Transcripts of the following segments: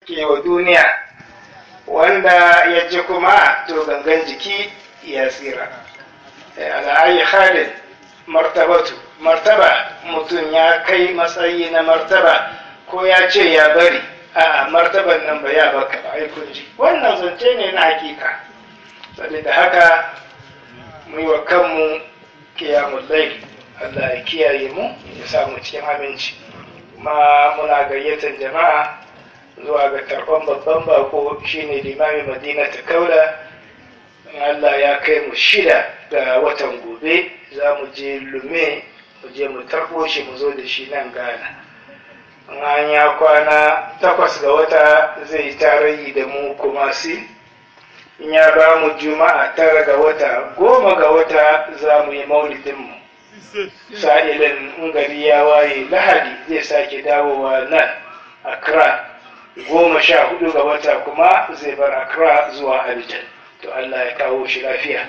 ke wa duniya wanda ya ji kuma to gangan jiki ya tsira ala'ayi halin martabatu martaba mutum ya kai matsayi na martaba ko ya ce ya bari a martaban nan ba ya baka ba ai kunji wannan zance ne na hakika saboda haka mu yi wa kanmu kiyamun laili Allah ya kiyaye mu ya samu cikin aminci ma muna gayyatar jama'a zuwa ga karɓar babban bako shine limamin madina ta kaula Allah ya kai mu shida ga watan gobe za mu je lume mu je mu tarbo shi mu zo da shi nan gana an ya kwana takwas ga wata zai tarayi da mu kuma si in ya ba mu juma'a tara ga wata goma ga wata za mu yi maulidinmu sa'ilin in gari ya waye lahadi zai sake dawowa nan accra goma sha hudu ga wata kuma zai bar accra zuwa abidjan to allah ya kawo shi lafiya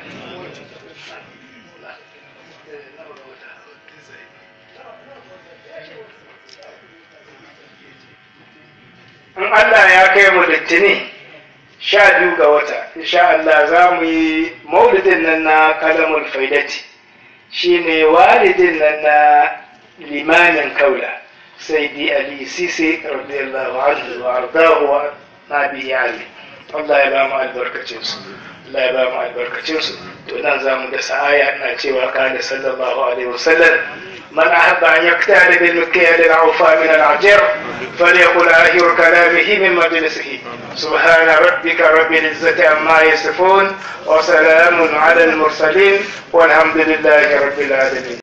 in allah ya kai mu littini sha biyu ga wata insha allah za mu yi maulidin nan na kalamul faidati shine walidin nan na limamin kaula sai di ali sisi radiyallahu anhu wa ardahu wa nabi ali Allah ya ba mu albarkacin su Allah ya ba mu albarkacin su to nan za mu da sa'aya ina cewa kana sallallahu alaihi wasallam من أحب أن يقتال بالمكيال العوفى من العجر فليقل آخر كلامه من مجلسه سبحان ربك رب العزة عما يصفون وسلام على المرسلين والحمد لله رب العالمين